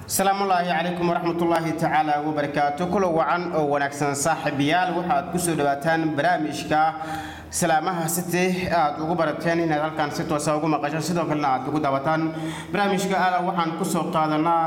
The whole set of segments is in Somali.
asalaamullaahi calaykum waraxmatullaahi tacaala wabarakaatu kulo wacan oo wanaagsan saaxiibayaal waxaad kusoo dhawaataan barnaamijka salaamaha city aad ugu barateen inaad halkan si toosa ugu maqasho sidoo kalena aad ugu daawataan barnaamijka ala waxaan kusoo qaadanaa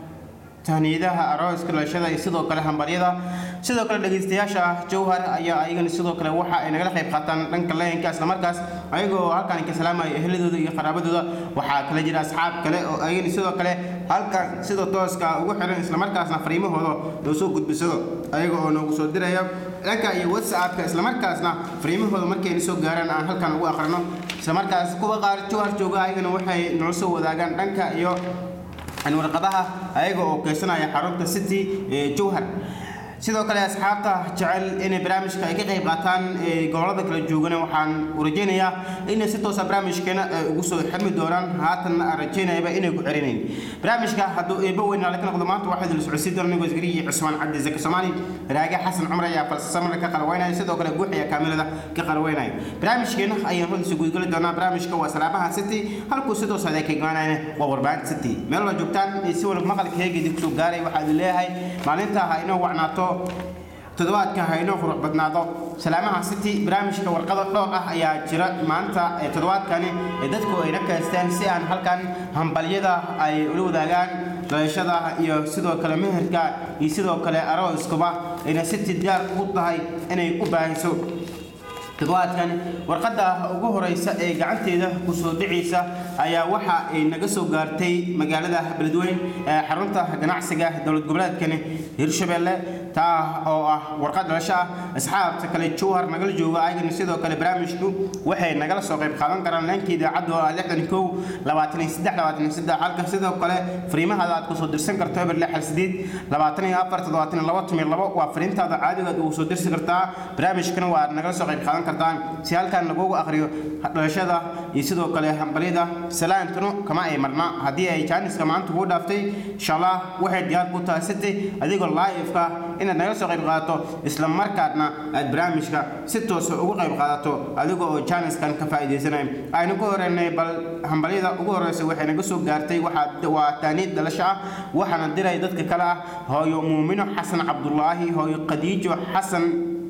tahniidaha arooska dhalashada iyo sidoo kale hambaryada sidoo kale dhegeystayaasha jowhar ayaa ayagana sidoo kale waxa ay nagala qayb qaataan dhanka leenka islamarkaas ayagoo halkan ka salaamaya eheladooda iyo qaraabadooda waxaa kala jira asxaab kale oo ayagana sidoo kale halkan sida tooska ugu xiran islamarkaasna fariimahooda loo soo gudbisado ayaga oo noogu soo diraya dhanka iyo whatsappka islamarkaasna fariimahooda markayna soo gaaraan aan halkan ugu aqrino islamarkaas kuwa qaar jowhar jooga ayagana waxay noo soo wadaagaan dhanka iyo warqadaha ayaga oo keysanaya xarunta city ee jowhar sidoo kale asxaabta jecel inay barnaamijka ay ka qayb qaataan gobolada kala joogana waxaan u rajaynayaa inay si toosa barnaamijkeena ugu soo xirmi doonaan haatanna aan rajaynayaba inay ku xirinayn barnaamijka hadduu eebo weyn ala ka noqdo maanta waxaa idin socodsiin doona nigoo isgariyi cusmaan cabdi zaki soomaali raage xasan cumar ayaa falsasamada ka qalweynaya sidoo kale guux ayaa kaamilada ka qalweynaya barnaamijkeena ayaan runtiisa gudgeli doonaa barnaamijka waa salaabaha city halkuu si toosa ay ka imaanayna waa warbaahinta city meel wala joogtaan si wala maqalka heegeedii kusoo gaaray waxaa idin leeyahay maalinta ha inoo wacnaato toddobaadka haynoo qurux badnaado salaamaha city barnaamijka warqado dhowr ah ayaa jira maanta ee toddobaadkani ee dadku ayna kaysteen si aan halkan hambalyada ay ula wadaagaan dhalashada iyo sidoo kale meherka iyo sidoo kale arooskuba ayna city diyaar ugu tahay inay u baahiso toddobaadkan warqadda ugu horeysa ee gacanteeda kusoo dhicaysa ayaa waxa ay naga soo gaartay magaalada beledweyn ee xarunta ganacsiga dowlad goboleedkani hirshabelle taa oo ah warqad dhalasho ah asxaabta kale jowhar nagala jooga ayagana sidoo kale barnaamijku waxay nagala soo qayb qaadan karaan leenka idaacaddu oo ah lixdan kow labaatan iyo saddex labaatan iyo saddex halka sidoo kale fariimahaada aad kusoo dirsan karto eber lix hal sideed labaatan iyo afar toddobaatan iyo labo toban iyo labo waa fariintaada caadiga aad ugu soo dirsi kartaa barnaamijkana waa nagala soo qayb qaadan kartaan si halkan lagugu akhriyo dhalashada iyo sidoo kale hambalyada salaantunu kama ay marna haddii ay jaaniska maanta kuu dhaaftay insha allah waxay diyaar ku tahay city adigoo live-ka inaad nagala soo qayb qaadato isla markaadna aad barnaamijka si toosa ugu qayb qaadato adiga oo jaaniskan ka faa'iidaysanaya aynu ku horeynay bal hambalyada ugu horeysa waxay naga soo gaartay waxaa waa taaniid dhalasho ah waxaana diray dadka kale ah hooyo muumino xasan cabdulaahi hooyo khadiijo xasan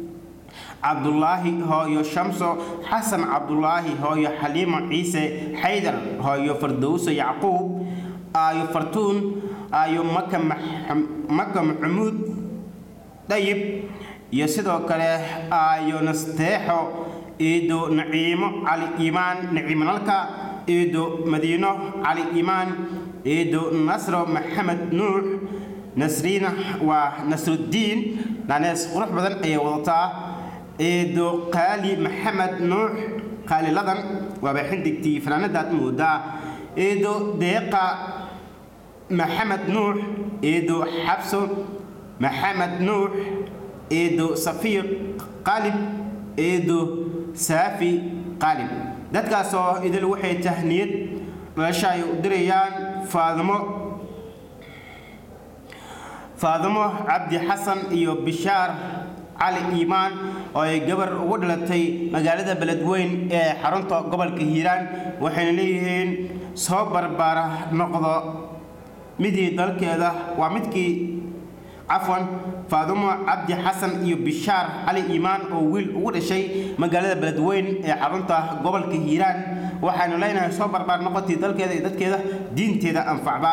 cabdulaahi hooyo shamso xasan cabdulaahi hooyo xaliimo ciise xaydar hooyo fardowso yacquub aayo fartuun aayo maka maka maxamuud dayib iyo sidoo kale aayo nasteexo iido naciimo cali iimaan naciimanalka iido madiino cali iimaan iido nasro maxamed nuux nasriina waa nasruddiin nanees qurux badan ayay wadataa eedo qaali maxamed nuux qaaliladan waaba xindigtii fanaanadaad moodaa eedo deeqa maxamed nuux eedo xabso maxamed nuux eedo safiiq qaalib eedo saafi qaalib dadkaasoo idil waxay tahniyad dhalasho ay u dirayaan faadimo faadimo cabdi xasan iyo bishaar cali iimaan oo ay gabar ugu dhalatay magaalada beledweyn ee xarunta gobolka hiiraan waxayna leeyihiin soo barbaara noqdo midii dalkeeda waa midkii cafwan faadumo cabdi xasan iyo bishaar cali iimaan oo wiil ugu dhashay magaalada beledweyn ee xarunta gobolka hiiraan waxaynu leenahay soo barbaar noqotii dalkeeda iyo dadkeeda diinteeda anfacba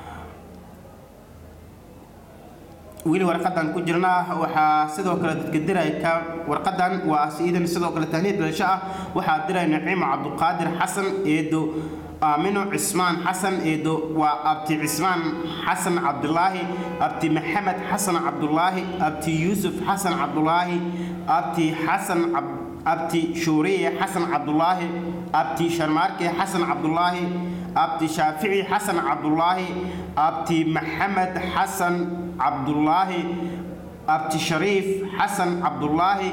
weli warqadan ku jirnaa waxaa sidoo kale dadka diray ka warqadan waa siidan sidoo kale tahniid dhalasho ah waxaa diray naciimo cabduqaadir xasan eedo aamino cismaan xasan eedo waa abti cismaan xasan cabdulaahi abti maxamed xasan cabdulaahi abti yuusuf xasan cabdulaahi abti xasan abti shuuriye xasan cabdulaahi abti sharmaarke xasan cabdulaahi abti shaafici xasan cabdulaahi abti maxamed xasan cabdulaahi abti shariif xasan cabdulaahi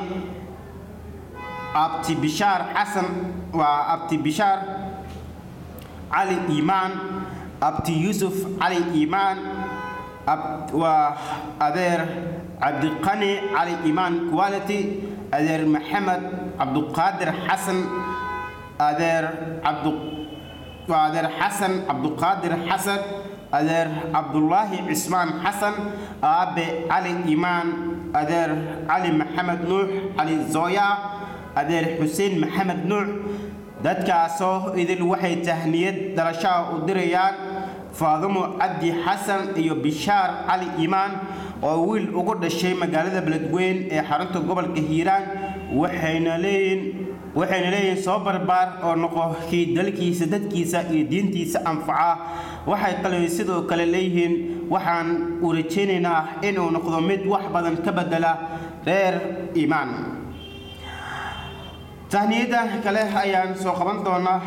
abti bishaar xasan waa abti bishaar cali iimaan abti yuusuf cali iimaan waa adeer cabdiqani cali iimaan quality adeer maxamed cabduqaadir xasan adeer cabdu waa adeer xasan cabduqaadir xasan adeer cabdulaahi cismaan xasan aabe cali imaan adeer cali maxamed nuux cali zooya adeer xuseen maxamed nuux dadkaasoo idil waxay tahniyad dhalashaha u dirayaan faadumo cabdi xasan iyo bishaar cali imaan oo wiil ugu dhashay magaalada beledweyn ee xarunta gobolka hiiraan waxayna leeyihiin waxayna leeyihiin soo barbaar oo noqo kii dalkiisa dadkiisa iyo diintiisa anfaca waxay kale sidoo kale leeyihiin waxaan u rajaynaynaa inuu noqdo mid wax badan ka bedela reer iimaan tahniyada kale ayaan soo qaban doonaa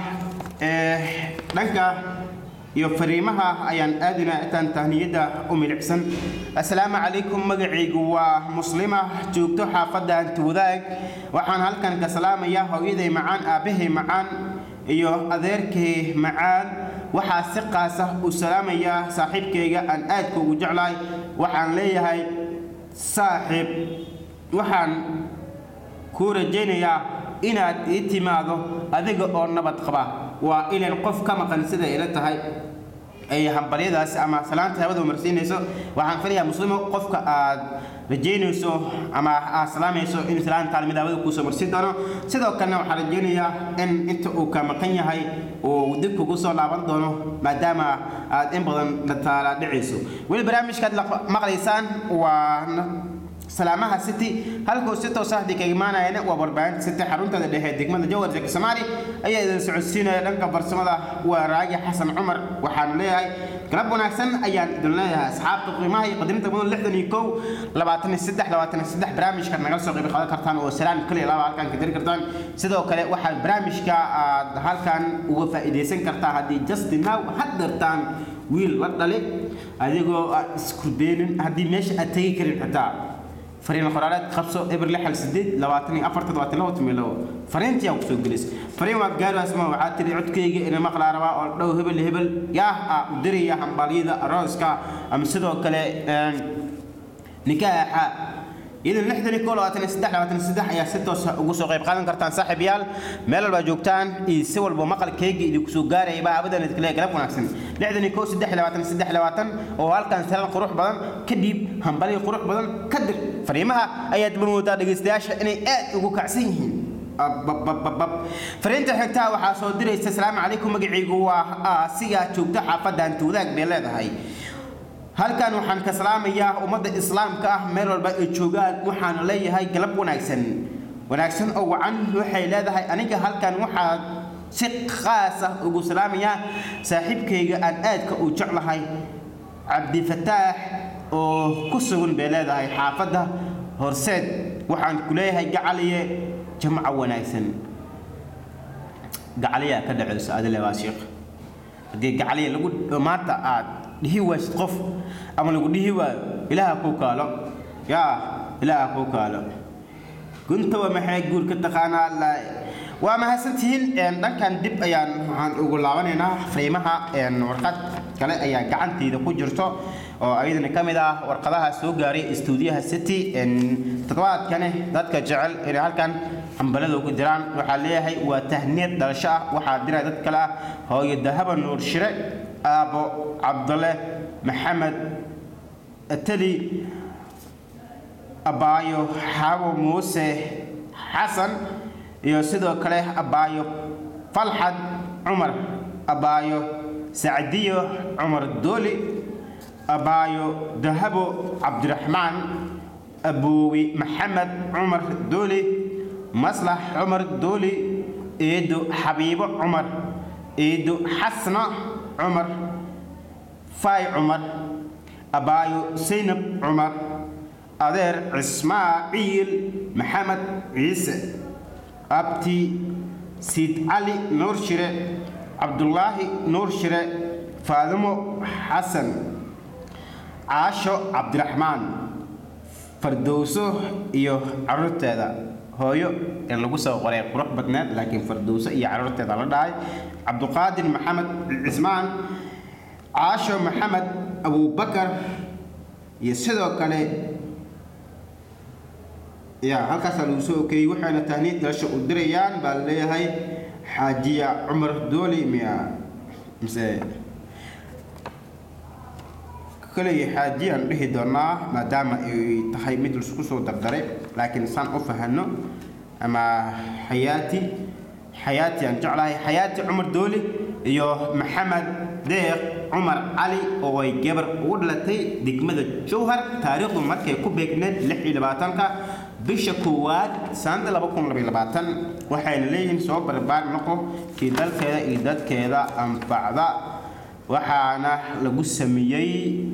dhanka iyo fariimaha ayaan aadinaa intaan tahniyada u milicsan assalaamu calaykum magacaygu waa muslima joogto xaafadda hanti wadaag waxaan halkan ka salaamayaa hooyaday macaan aabbahay macaan iyo adeerkay macaan waxaa si qaasa u salaamayaa saaxiibkayga aan aadka ugu jeclahay waxaan leeyahay saaxiib waxaan kuu rajaynayaa inaad ii timaado adiga oo nabad qaba waa ilan qof ka maqan siday ila tahay ay hambalyadaas ama salaanta hawada marsiinayso waxaan filayaa muslimo qofka aad rajaynayso ama aad salaamayso in salaanta mid hawada kuusoo marsiin doono sidoo kalena waxaan rajaynayaa in inta uu ka maqan yahay uu dib kugu soo laaban doono maadaama aad in badan taala dhicayso weli barnaamijkaad maqlaysaan waa salaamaha city halkuu si toos ah kaga imaanayana waa warbaahinta city xaruntada dhexe degmada jawhar zaki soomaali ayaa idin socodsiinaya dhanka farsamada waa raagi xasan cumar waxaan leeyahay galab wanaagsan ayaan idin leeyahay asxaabta qiimaha iyo qadirinta mudan lixdan iyo kow labaatan iyo saddex labaatan iyo saddex barnaamijka nagala soo qayb qaadan kartaan oo salaan kaliya laba halkan ka diri kartaan sidoo kale waxaad barnaamijka aad halkan uga faa'iidaysan kartaa haddii justin now had dartaan wiil la dhale adigoo aan isku deenin haddii meesha aad tegi karin xitaa fariin qoraaleed qabso eber lixal sideed labaatan iyo afar toddobaatan labo tumi labo fariintii aa kusoo gelis fariin waad gaaraasma waxaa tiri codkayga ina maqlaa rabaa oo dhow hebel hebel yaah aa u diraya hambalyada arooska ama sidoo kale nikaaxa idan lixdan iyo koo labaatan iyo saddex labaatan iyo saddex ayaa si toosa ugu soo qayb qaadan kartaan saaxiibayaal meel walbaa joogtaan iyo si walba maqalkayga idinku soo gaaraya baa abadan idinka galab wanaagsan lixdan iyo koo saddex labaatan iyo saddex labaatan oo halkan salaan qurux badan kadib hambalyo qurux badan ka dir fariimaha ayaad marmoodaa dhegaystayaasha inay aad ugu kacsan yihiin fariinta xigtaa waxaa soo diraysa asalaamu calaykum magacaygu waa asigaa joogta xaafadda hanti wadaag bay leedahay halkan waxaan ka salaamayaa ummadda islaamka ah meel walba ay joogaan waxaan leeyahay galab wanaagsan wanaagsan oo wacan waxay leedahay aniga halkan waxaa si khaas ah ugu salaamayaa saaxiibkayga aan aadka u jeclahay cabdifataax oo ku sugan bay leedahay xaafadda horseed waxaan ku leeyahay gacaliye jamco wanaagsan gacaliyaa ka dhaceyso adile waa sheekh haddii gacaliya lagu maanta aad dhihi waysid qof ama lagu dhihi waayo ilaaha kuu kaalo yaa ilaaha kuu kaalo guntaba maxay guur ka taqaanaa la waa mahadsantihiin dhankan dib ayaan waxaan ugu laabanaynaa fariimaha warqad kale ayaa gacantayda ku jirto oo ayadana ka mid ah warqadaha soo gaaray istuudiyaha city toddobaadkani dadka jecel inay halkan hambalada ugu diraan waxaa leeyahay waa tahniyad dhalasho ah waxaa diray dad kale ah hooyo dahaba nuur shire aabo cabdale maxamed tali abaayo xaabo muuse xasan iyo sidoo kale abaayo falxad cumar abaayo sacdiyo cumar dooli abaayo dahabo cabdiraxmaan aboowi maxamed cumar dooli maslax cumar dooli eedo xabiibo cumar eedo xasna cumar faay cumar abaayo saynab cumar adeer cismaaciil maxamed ciise abti siid cali nuur shire cabdulaahi nuur shire faadimo xasan caasho cabdiraxmaan fardowso iyo caruurteeda hooyo ee lagu soo qoray qurux badneed laakiin fardowso iyo caruurteeda la dhahay cabduqaadir maxamed cismaan caasho maxamed abubakar iyo sidoo kale ya halkaasaa lagu soo okeeyey waxayna tahniid dhalasho u dirayaan baa la leeyahay xaajiya cumar dooli miya mise koley xaaji aan dhihi doonaa maadaama ay tahay mid laisku soo dardaray laakiin saan u fahano ama xayaati xayaati aan jeclahay xayaati cumar dooli iyo maxamed deeq cumar cali oo ay gabar ugu dhalatay degmada jowhar taariikhdu markay ku beegneed lix iyo labaatanka bisha koowaad sanada laba kun labaiyo labaatan waxayna leeyihiin soo barbaar noqo kii dalkeeda iyo dadkeeda anfacda waxaana lagu sameeyey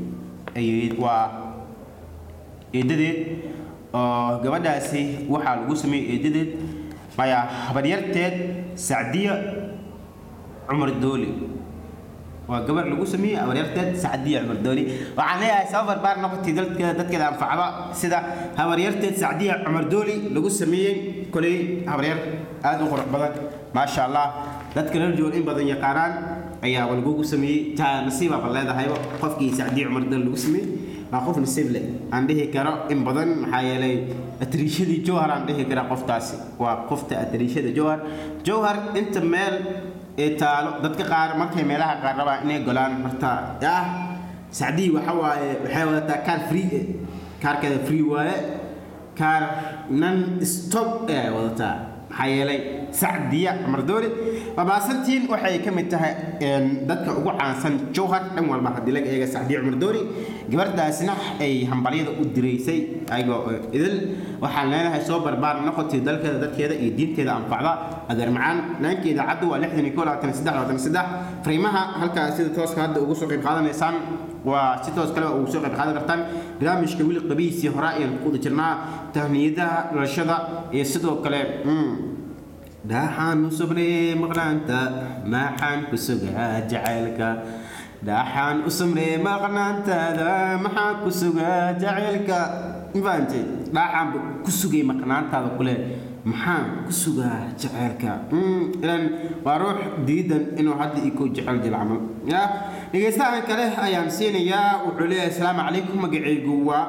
waa eedadeed oo gabadhaasi waxaa lagu sameeyey eedadeed maya habaryarteed sacdiya cumar dooli waa gabar lagu sameeyey habaryarteed sacdiya cumar dooli waxaan leeyahay saba barbaar noqotay dadkeeda dadkeeda anfacda sida habaryarteed sacdiya cumar dooli lagu sameeyey koley habaryar aada u qurux badan maasha allah dadka reer jool in badan yaqaanaan ayaa lagugu sameeyey taa nasiibaba leedahayba qofkii sacdiya cumar dooli lagu sameeyey waa qof nasiib leh aan dhihi karo in badan maxaa yeelay atriishadii jowhar aan dhihi kara qoftaasi waa qofta atriishada jowhar jowhar inta meel ee taalo dadka qaar markay meelaha qaar rabaan inay golaan horta ah sacdii waxa waaye waxay wadataa kaar free eh kaarkeeda free waaye kaar nan stop ee ay wadataa maxaa yeelay sacdiya mardooli babaasantiin waxay ka mid tahay dadka ugu caansan jowhar dhan walba haddii laga eega sacdiya cumardooli gabardhaasna ay hambalyada u diraysay ayagoo idil waxaan leenahay soo barbaar noqotay dalkeeda dadkeeda iyo diinteeda anfacda adeer macaan naankeeda caddu waa lixdan iyo koo labaatan saddex labaatan saddex fariimaha halkaas sida tooska hadda ugu soo qayb qaadanaysaan waa si toos kale ugu soo qayb qaadan kartaan barnaamijka wili qabiisii hore ayaan ku wada jirnaa tahniyadaha dhalashada iyo sidoo kale dhaxaan u sugnay maqnaanta maxaan ku sugaa jacaylka dhaxaan u sugnay maqnaantaada maxaan ku sugaa jacaylka mafahamtay dhaxaan ku sugay maqnaantaada kule maxaan ku sugaa jacaylka ilan waa ruux diidan inuu hadda ii ku jecel jil camal ya dhegeystahan kale ayaan siinayaa wuxuu leeyahay asalaamu calaykum magacaygu waa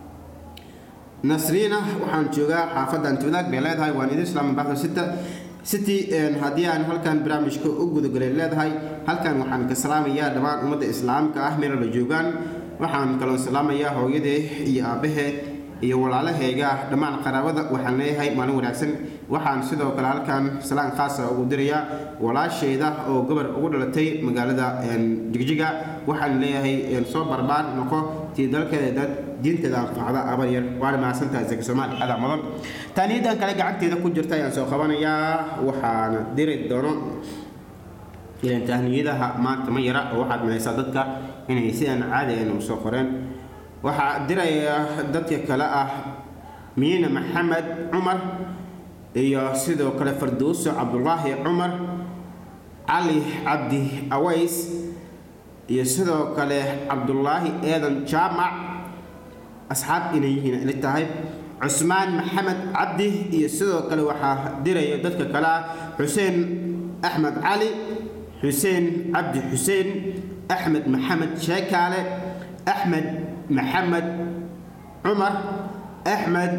nasriina waxaan joogaa xaafadda antiwadaag bay leedahay waan idin islaama baxda sita city haddii aan halkan barnaamijka u gudagalay leedahay halkan waxaan ka salaamayaa dhammaan ummadda islaamka ah meela la joogaan waxaan kaloo salaamayaa hooyadee iyo aabahee iyo walaalahayga dhammaan qaraabada waxaan leeyahay maalin wanaagsan waxaan sidoo kale halkan salaan khaasa ugu dirayaa walaashayda oo gabar ugu dhalatay magaalada jigjiga waxaan leeyahay soo barbaar noqo tii dalkeeda dad diinteeda anfacda abar yar waana mahadsantahay zaki soomaali adaa mudan taaniyadan kale gacanteeda ku jirta ayaan soo qabanayaa waxaana diri doono ilan tahniyadaha maanta ma yara oo waxaad malaysaa dadka inay sidaan caadi ayna u soo qoreen waxaa diraya dadka kale ah miina maxamed cumar iyo sidoo kale farduuso cabdulaahi cumar cali cabdi aways iyo sidoo kale cabdulaahi eedan jaamac asxaab inay yihiin ila tahay cusmaan maxamed cabdi iyo sidoo kale waxaa diraya dadka kale ah xuseen axmed cali xuseen cabdi xuseen axmed maxamed sheekaale axmed maxamed cumar axmed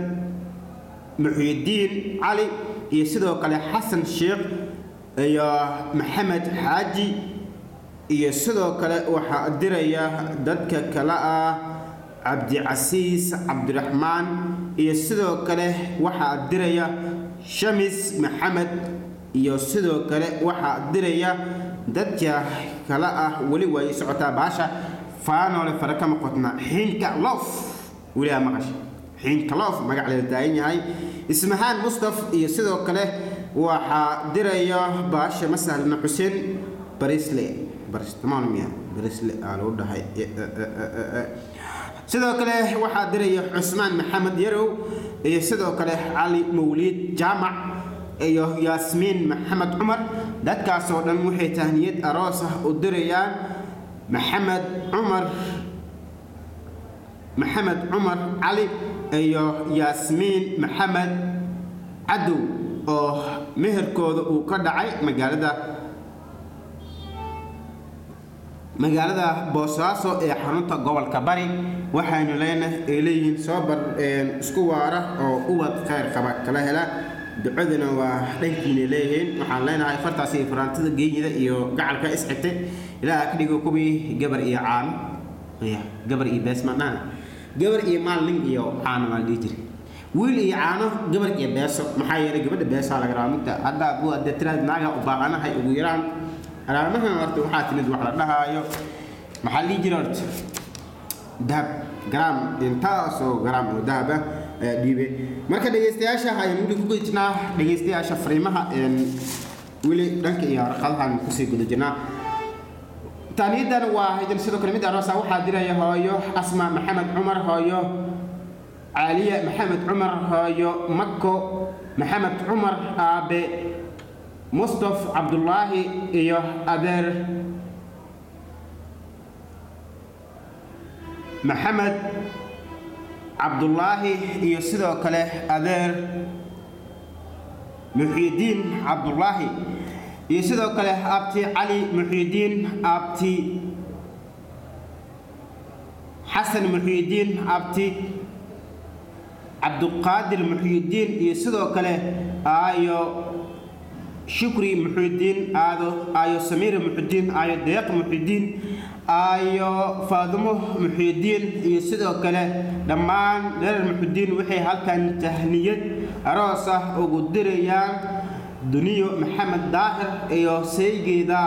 muxyidiin cali iyo sidoo kale xasan sheekh iyo maxamed xaaji iyo sidoo kale waxaa diraya dadka kale ah cabdicasiis cabdiraxmaan iyo sidoo kale waxaa diraya shamis maxamed iyo sidoo kale waxaa diraya dadka kale ah weli way socotaa baasha faanoole fara kama qotna xiinka loof weligaa maqasha xiinka loof magac leeda taagan yahay ismahaan mustaf iyo sidoo kale waxaa diraya baasha masahlna xuseen barisle baristamaalmiya barisle aa lagu dhahay sidoo kale waxaa diraya cusmaan maxamed yarow iyo sidoo kale cali mawliid jaamac iyo yaasmiin maxamed cumar dadkaasoo dhan waxay tahniyad aroos ah u dirayaan maxamed cumar maxamed cumar cali iyo yaasmiin maxamed cadow oo meherkooda uu ka dhacay magaalada magaalada boosaaso ee xarunta gobolka bari waxaynu leenahay ay leeyihiin soo bar isku waara oo uwad khayr qaba kala hela ducaduna waa dhankiina leeyihiin waxaan leenahay fartaas iyo faraantida geeyida iyo gacalka isxigtay ilaaha ka dhigo kuwii gabar iyo caano ya gabar iyo bees ma dhahan gabar iyo maalin iyo caano maa la dhihi jiray wiil iyo caano gabar iyo beeso maxaa yeelay gabadha beesaa laga rabaa mugta hadda buu adee tiraad naaga u baaqanahay ugu yaraan alaamahan horta waxaa timid wax la dhahaayo maxaa la dhihi jiray horta dahab garaam intaasoo garaam oo dahab ah ayaa dhiibay marka dhegeystayaasha ayaan weli ku guda jirnaa dhegeystayaasha fariimaha weli dhanka iyo warqadahan kusii guda jirnaa taaniyadan waa haydan sidoo kale mid aroosa waxaa diraya hooyo asma maxamed cumar hooyo caaliye maxamed cumar hooyo mako maxamed cumar aabe mustaf cabdulaahi iyo adeer maxamed cabdulaahi iyo sidoo kale adeer muxiidiin cabdulaahi iyo sidoo kale abti cali muxiidiin abti xasan muxiidiin abti cabduqaadir muxiidiin iyo sidoo kale aayo shukri muxiidiin aado aayo samiira muxiidiin aayo deeq muxiidiin aayo faadumo muxiidiin iyo sidoo kale dhammaan dherer muxiidiin waxay halkan tahniyad aroos ah ugu dirayaan duniyo maxamed daahir iyo saygeeda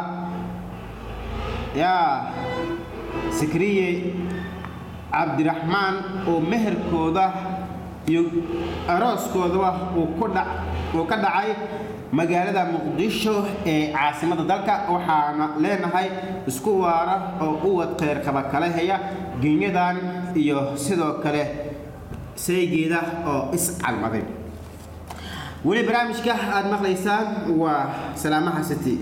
yaa sikriye cabdiraxmaan oo meherkooda iyo arooskoodaba uu ka dhacay magaalada muqdisho ee caasimada dalka waxaana leenahay isku waara oo uwad kheyrkaba kala heya genyadan iyo sidoo kale saygeeda oo iscalmaday weli barnaamijka aada maqlaysaan waa salaamaha city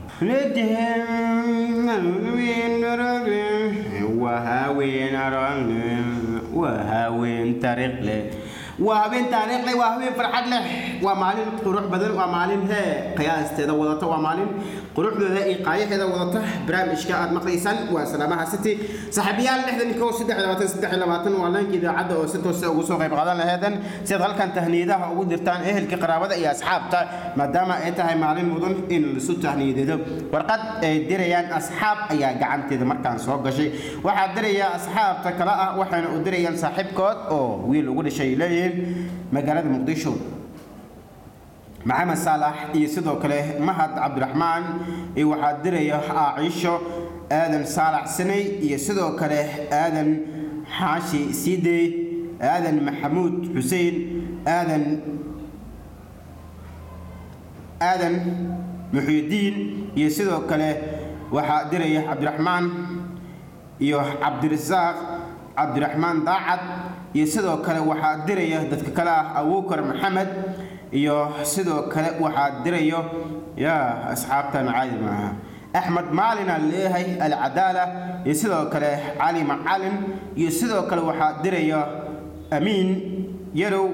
waa haween taariikh leh waa habeen taariikh leh waa habeen farxad leh waa maalin qurux badan waa maalin hee qiyaasteeda wadata waa maalin quruxdooda iyo qaayaheeda wadata barnaamijka aad maqlaysaan waa salaamaha city saaxiibayaal lixdan kow saddex labaatan saddex labaatan waa laanka idaacadda oo si toosa ugu soo qayb qaadan laheedan si aad halkan tahniyadaha ugu dirtaan ehelka qaraabada iyo asxaabta maadaama ay tahay maalin mudan in lasu tahniyadeedo warqad ay dirayaan asxaab ayaa gacanteeda markaan soo gashay waxaa diraya asxaabta kale ah waxayna u dirayaan saaxiibkood oo wiil ugu dhashay leeyihiin magaalada muqdisho maxamed saalax iyo sidoo kale mahad cabdiraxmaan iyo waxaa diraya aaciisho aadan saalax sanay iyo sidoo kale aadan xaashi siidey aadan maxamuud xuseen aadan aadan muxyidiin iyo sidoo kale waxaa diraya cabdiraxmaan iyo cabdirasaaq cabdiraxmaan daacad iyo sidoo kale waxaa diraya dadka kale ah abuukar maxamed iyo sidoo kale waxaa dirayo yaa asxaabtan caadi maaha axmed maalina leeyahay alcadaala iyo sidoo kale cali macalin iyo sidoo kale waxaa diraya amiin yarow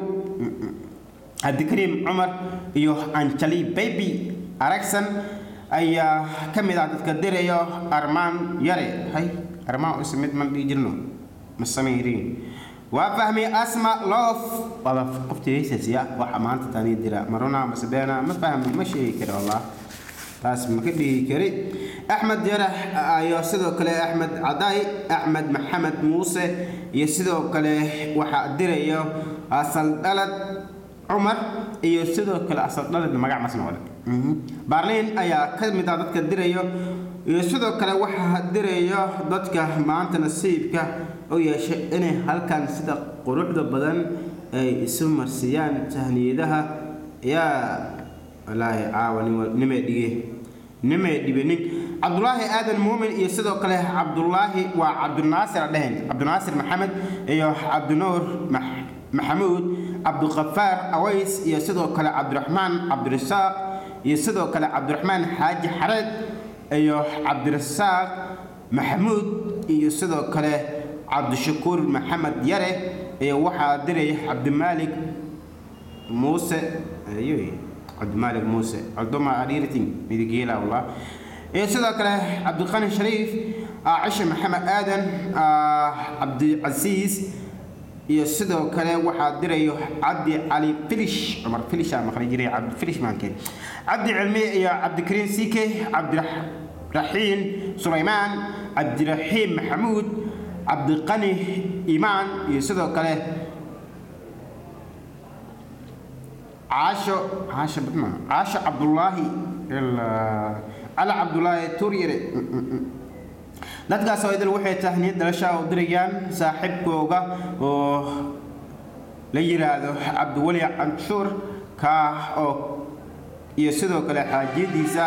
cabdikariim cumar iyo anjali baby aragsan ayaa ka mid ah dadka diraya armaan yare hay armaan is mid man dhihi jirno ma samayriin waa fahmay asma loof waaba qoftiisaasiya waxa maanta tani dira maruna masabeena ma fahmay ma sheegi kari wallah taas ma ka dhihi kari axmed yarax iyo sidoo kale axmed caday axmed maxamed muuse iyo sidoo kale waxaa dirayo asal dhalad cumar iyo sidoo kale asal dhalad magac masnoole baarliin ayaa ka mid ah dadka dirayo iyo sidoo kale waxaa dirayo dadka maanta nasiibka u yeeshay inay halkan sida quruxda badan ay isu marsiyaan tahniyadaha yaa walaahi caawa nimay dhige nimay dhibanin cabdulaahi aadan muumin iyo sidoo kale cabdulaahi waa cabdinaasir dhehen cabdinaasir maxamed iyo cabdinuur maxamuud cabdiqafaar aways iyo sidoo kale cabdiraxmaan cabdirasaaq iyo sidoo kale cabdiraxmaan xaaji xareed iyo cabdirasaaq maxamuud iyo sidoo kale cabdishakuur maxamed yare iyo waxaa diraya cabdimaalik muuse cabdimaalik muuse codoma adhiratin midigeela wallah iyo sidoo kale cabdiqani shariif cishe maxamed aadan cabdicasiis iyo sidoo kale waxaa dirayo cabdi cali filish cumar filisha maqli jiray cabdi filish maankeen cabdi cilmi iyo cabdikariim sike cabdiraxiin sulaymaan cabdiraxiim maxamuud cabdiqani imaan iyo sidoo kale caasho caasho ma caasho cabdulaahi ilaa cali cabdulaahi turyere dadkaas oo idil waxay tahniyad dhalasha u dirayaan saaxiibkooga oo la yiraahdo cabdiweli canshuur kaa oo iyo sidoo kale xaajiyadiisa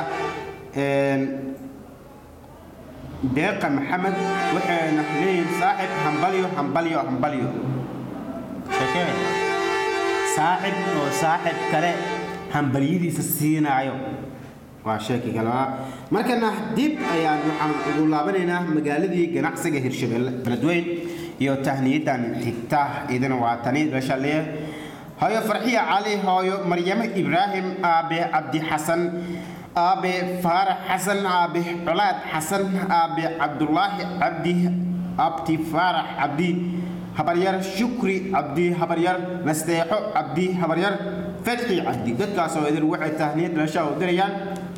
deeqa maxamed waxayna leeyihiin saaxib hambalyo hambalyo hambalyo shakee saaxib oo saaxib kale hambalyadiisa siinaayo waa sheeki kale markana dib ayaan waxaan ugu laabanaynaa magaaladii ganacsiga hirshabelle beledweyn iyo tahniyadan xigta idina waa tani dhashaleeye hooyo farxiya cali hooyo maryamo ibraahim aabe cabdi xasan aabe faarax xasan aabe colaad xasan aabe cabdulaahi cabdi abti faarax cabdi habaryar shukri cabdi habaryar nasteexo cabdi habaryar fadxi cabdi dadkaas oo idin waxay tahniyad dhalasha u dirayaan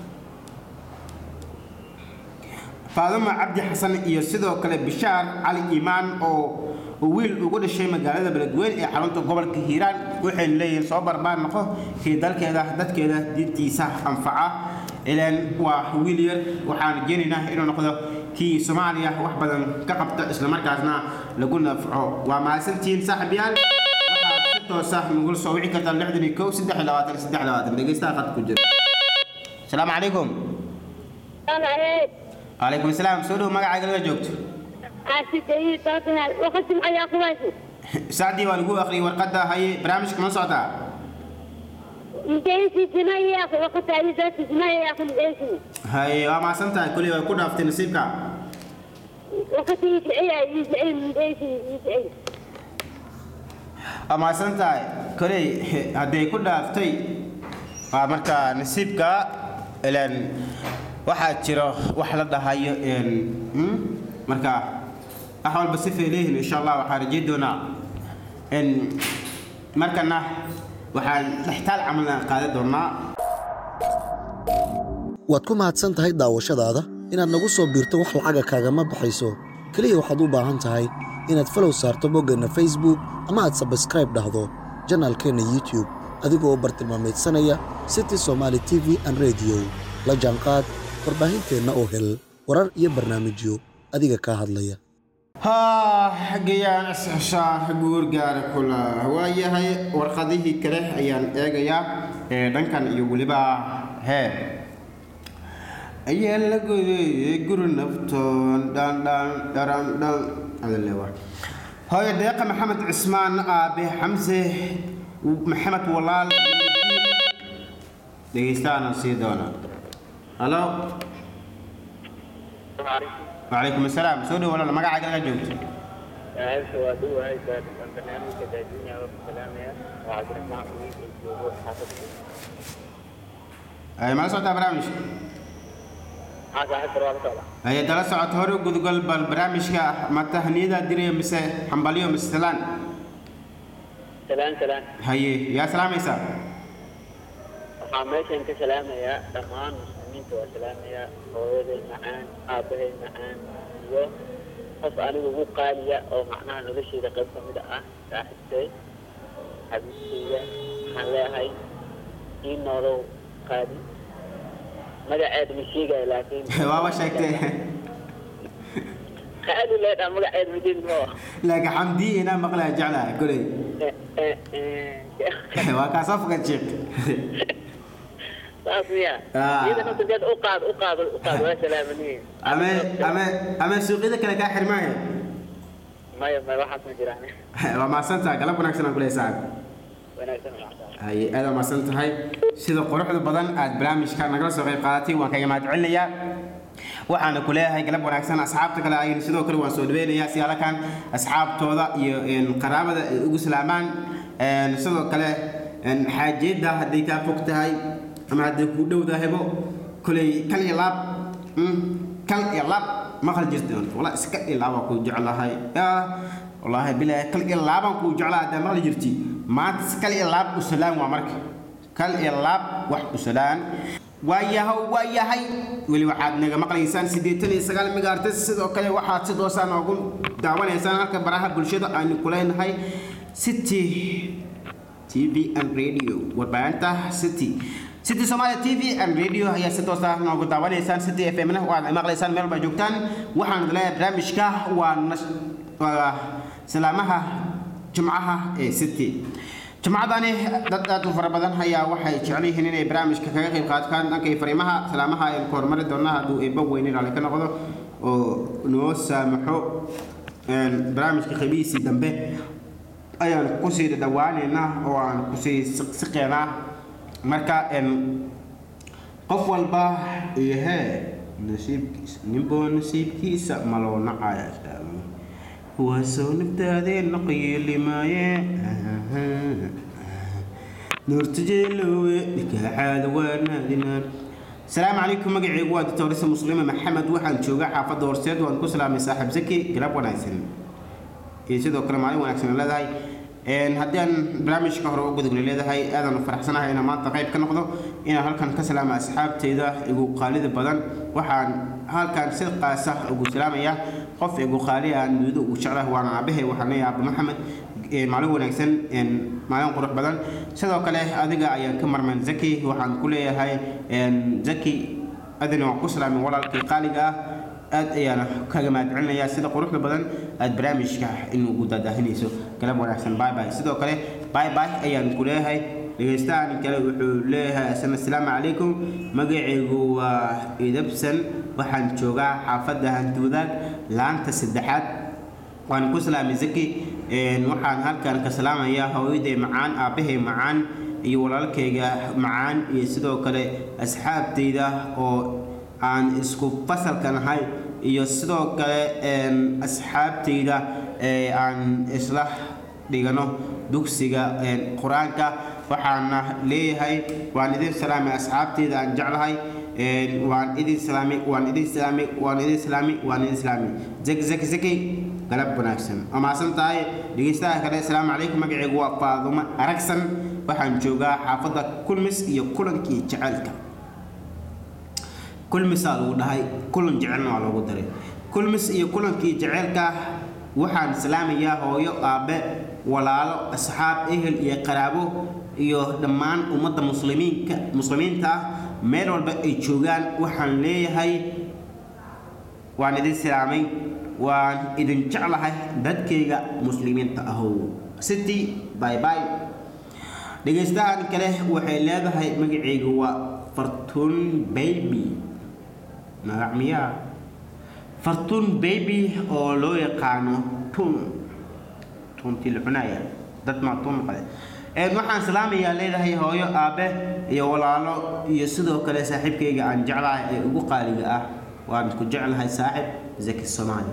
faaduma cabdi xasan iyo sidoo kale bishaar cali iimaan oo wiil ugu dhashay magaalada beledweyn ee xarunta gobolka hiiraan waxayna leeyihiin soo barbaan noqo kii dalkeeda dadkeeda diintiisa anfaca ilaan waa wiil yar waxaan rajeynaynaa inuu noqdo kii soomaaliya wax badan ka qabta islamarkaasna lagu nafco waa mahadsantihiin saaxiibyaal waxaad si toosa nagula soo wici kartaa lixdan iyo kow saddex iyo labaatan saddex iyo labaatan dhegeystaha qad ku jira asalaamu calaykum calaykum asalaam soo dhow magacaaga laga joogto sacdii waa lagu akhriyay warqadda haye barnaamijka ma socotaa haye waa mahadsan tahay kuley waa ku dhaaftay nasiibka waa mahadsan tahay koley hadday ku dhaaftay waa marka nasiibka ilaan waxaa jiro wax la dhahayo marka wax walba si feeleyihin insha allah waxaan rajeyn doonaa markana waxaan dhextaal camalna qaadan doonaa waad ku mahadsan tahay daawashadaada inaad nagu soo biirto wax lacaga kaagama baxayso keliya waxaad u baahan tahay inaad falow saarto boggeenna facebook ama aad sabskraib dhahdo janaalkeenna youtube adigoo u bartilmaamaydsanaya city somaali t v an rediyo la jaanqaad warbaahinteenna oo hel warar iyo barnaamijyo adiga kaa hadlaya gayaan isxishaar guurgaara kula waayahay warqadihii kale ayaan eegayaa ee dhankan iyo weliba hee ayaa la godeeyey guri naftoon dhandhan dharandhan adalewa hooyo deeqa maxamed cismaan aabe xamse maxamed walaal dhegeystaana sii doona halo وعليكم السلام سوري ولا ما قاعد قاعد جوت عارف هو دو هاي برنامج كداجين يا رب سلام يا وعبد الرحمن حميد الجوهر حافظ اي ما صوت برامج هذا حتى رواه طبعا هي دلا ساعات هوري قد قال بالبرامج كا ما تهنيدا دري مس حنبليو مستلان سلام سلام هي يا سلام يسا waxaa meeshan ka salaamayaa dhammaan muslimiinta waa salaamayaa hooyaday macaan aabbahay macaan iyo qof aniga ugu qaaliya oo macnaha noloshayda qayb ka mid ah saaxiibtay xabiibtayda waxaan leeyahay ii noolow qaali magaceeda ma sheegayo laakiin waaba sheegtay qaali leedhaa magaceeda ma jeedin oo laakiin xamdi inaa maqlaa jeclahay koley waa kaa safka sheekh saas miya Ah. iyada naftadeed u qaad u qaad u qaad waa salaamaniin ama ama ama suuqyada kale kaa xirmaayo maya maya waxaas ma jiraan waa mahadsantaha galab wanaagsan aan kuley saaxib wanaagsan wanaagsan ay aad mahadsan tahay sida quruxda badan aad barnaamijka nagala soo qayb qaadatay waan kaga mahadcelinayaa waxaana ku leeyahay galab wanaagsan asxaabta kale ayna sidoo kale waan soo dhaweynayaa si alakan asxaabtooda iyo een, qaraabada ay ugu salaamaan een, sidoo kale een, xaajiyadda hadday kaa fog tahay ama hadday kuu dhowdahaybo koley kal iyo laab mm, kal iyo laab maqal jirta wala iska ilaaba kuu jeclahay yaa wallaahi bilaahi kal iyo laabaan kuu jeclaa haddaa maqli jirti maanta si kal iyo laab u salaan waa marka kal iyo laab wax u salaan waayahow waayahay weli waxaad naga maqlaysaan siddeetan iyo sagaal megaartes sidoo kale waxaad si doosaan noogu daawanaysaan halka baraha bulshada aynu ku leenahay city tv and radio warbaahinta city city somalia tv and radio ayaa si toos ah noogu daawanaysaan city f m na waad maqlaysaan meel baa joogtaan waxaan leeyahay barnaamijka waa nash- waa salaamaha jimcaha ee city jimcadani dad aad u fara badan ayaa waxay jecel yihiin inay barnaamijka kaga qayb qaataan dhankay fariimaha salaamaha ayaan ku horumari doonaa hadduu eebba weyne raalli ka noqdo oo noo saamaxo een, barnaamijka qaybihiisii dambe ayaan kusii dhawaaneynaa oo aan kusii siqsiqeynaa marka een, qof walba iyo hee nasiibkiisa ninboo nasiibkiisa maloo nacaya waa soo naftaadeenna qayeelimaaye nuurtajeelowe nikaaxaada waa naadinaan asalaamu calaykum magacaygu waa doctorisa muslime maxamed waxaan joogaa xaafadda horseed waan ku salaamay saaxiib zaki garab wanaagsan iyo sidoo kale maalin wanaagsan ay leedahay Een, haddii aan barnaamijka hore u gudubna leedahay aadaan u faraxsanahay inaan maanta qayb ka noqdo inaan halkan ka salaama asxaabteyda igu qaalida badan waxaan halkan si qaasa ugu salaamaya qof igu qaali aan dunida ugu jeclahay waana aabahay waxaan leeyahay aaba maxamed Een, maalin wanaagsan een, maalin qurux badan sidoo kale adiga ayaan ka marman zaki waxaan ku leeyahay een, zaki adina waan ku salaamin walaalkii qaaliga ah aad ayaana kaga mahadcelinayaa sida quruxda badan aad barnaamijka inugu daadaahinayso galab wanaagsan bye bye sidoo kale bye bye ayaan ku leeyahay dhegeystahan kale wuxuu leeyahay asana asalaamu calaykum magacaygu waa idabsan waxaan joogaa xaafadda hanti wadaag laanta saddexaad waan ku salaamay zaki Een, waxaan halkan ka salaamayaa hooyaday macaan aabbahay macaan iyo walaalkayga macaan iyo sidoo kale asxaabtayda oo aan isku fasalka nahay iyo sidoo kale een, asxaabtayda ee aan isla dhigano dugsiga een, qur-aanka waxaana leeyahay waan idin salaamay asxaabtayda aan jeclahay Een, waan idin salaamay waan idin salaamay waan idin salaamay waan idin salaamay zaki zaki zaki galab wanaagsan waa mahadsan tahay dhegeystaha kale asalaamu calaykum magacaygu waa faadumo aragsan waxaan joogaa xaafadda kulmis iyo kulankii jaceylka kulmisaa lagu dhahay kulan jecelna waa loogu daray kulmis iyo kulankii jaceylka waxaan salaamayaa hooyo aabe walaalo asxaab ehel iyo qaraabo iyo dhammaan ummadda muslimiinka muslimiinta ah meel walba ay joogaan waxaan leeyahay waan idin salaamay waan idin jeclahay dadkayga muslimiinta ahow city bye bye dhegeystahan kale waxay leedahay magacaygu waa fartuun baby magac miyaa fartuun baby oo loo yaqaano tun tuntii la cunaya dad maa tun maqle Een, waxaan salaamayaa leedahay hooyo aabe iyo walaalo iyo sidoo kale saaxiibkayga aan jeclahay ee ugu qaaliga ah waan ku jeclahay saaxib zaki soomaali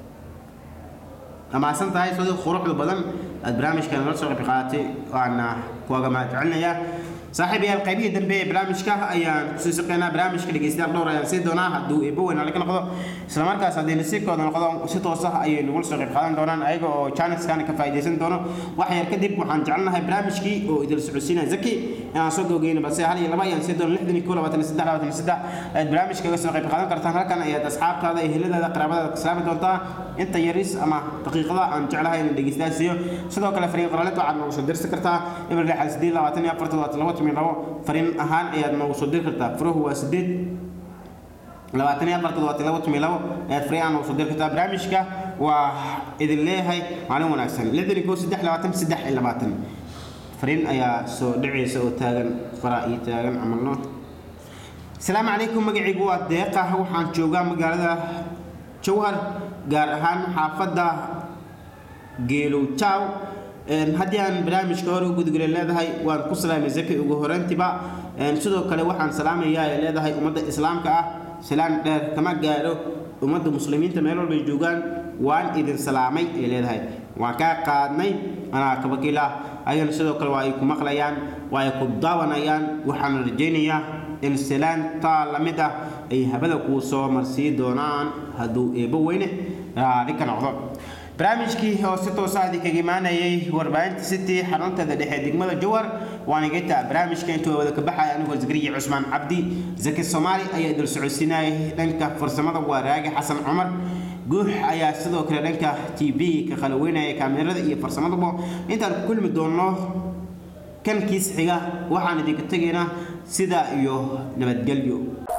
amaasan tahay sidii quruxda badan aad barnaamijka nala soo qayb qaadatay waana kuwaga mahadcelinayaa saaxiib yaal qaybihii dambe ee barnaamijka ayaan kusii shaqeynaa barnaamijka dhegeystayaal dhowr ayaan sii doonaa hadduu eebo weyn laga noqdo isla markaas haddii nasiibkooda noqdo si toos ah ayay nagula soo qayb qaadan doonaan ayaga oo chanelskan ka faa'iidaysan doono wax yar kadib waxaan jecelnahay barnaamijkii oo idil socodsiinaya zaki inaan soo gogeyno balse hal iyo laba ayaan sii doono lixdan iyo kow labaatan iyo saddex labaatan iyo saddex ayaad barnaamijka kaga soo qayb qaadan kartaan halkan ayaad asxaabtaada iyo heladaada qaraabadaada ka salaami doontaa inta yaris ama daqiiqada aan jeclahay inaan dhegeystayaal siiyo sidoo kale fariin qoraalid waxaad noogu soo dirsi kartaa eber lixal sideed labaatan iyo afar toddobaatan laba toban iyo labo fariin ahaan ayaad noogu soo diri kartaa furuhu waa sideed labaatan iyo afar toddobaatan laba toban iyo labo ayaad fariin aan noogu soo diri kartaa barnaamijka waa idin leeyahay maalin wanaagsan lixdan iyo kow saddex labaatan saddex iyo labaatan fariin ayaa soo dhicaysa oo taagan faraa iyo taagan camalno asalaamu calaykum magacaygu waa deeqa waxaan joogaa magaalada jowhar gaar ahaan xaafadda geelow jaw Een, haddii aan barnaamijka hore u gudgala leedahay waan ku salaamay zaki ugu horantiba Een, sidoo kale waxaan salaamayaa ay leedahay ummadda islaamka ah salaan dheer kama gaadho ummadda muslimiinta meel walbay joogaan waan idin salaamay ay leedahay waan kaa qaadnay anaa kabakiil ah ayagana sidoo kale waa ay ku maqlayaan waa ay ku daawanayaan waxaan rajaynayaa in salaantaa la mid ah ay habada kuu soo marsii doonaan hadduu eebo weyne raali ka noqdo barnaamijkii oo si toosa idinkaga imaanayay warbaahinta city xarunteeda dhexe degmada jowhar waan igata barnaamijka intuu wada ka baxaya anigoo zakariya cusmaan cabdi zaki soomaali ayaa idil socodsiinayay dhanka farsamada waa raagi xasan cumar guux ayaa sidoo kale dhanka t v ka qalaweynaya kaamirada iyo farsamadaba intaan ku kulmi doonno kan kiis xiga waxaan idinka tegaynaa sidaa iyo nabadgelyo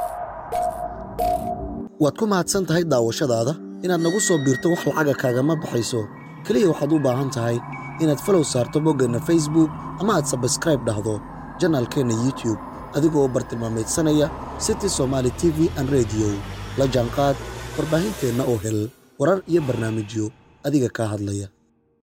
waad ku mahadsan tahay daawashadaada inaad nagu soo biirto wax lacaga kaagama baxayso keliya waxaad u baahan tahay inaad falow saarto boggeenna facebook ama aad sabskraib dhahdo janaalkeenna youtube adigoo bartilmaameedsanaya city somaali t v an rediyo la jaanqaad warbaahinteenna oo hel warar iyo barnaamijyo adiga kaa hadlaya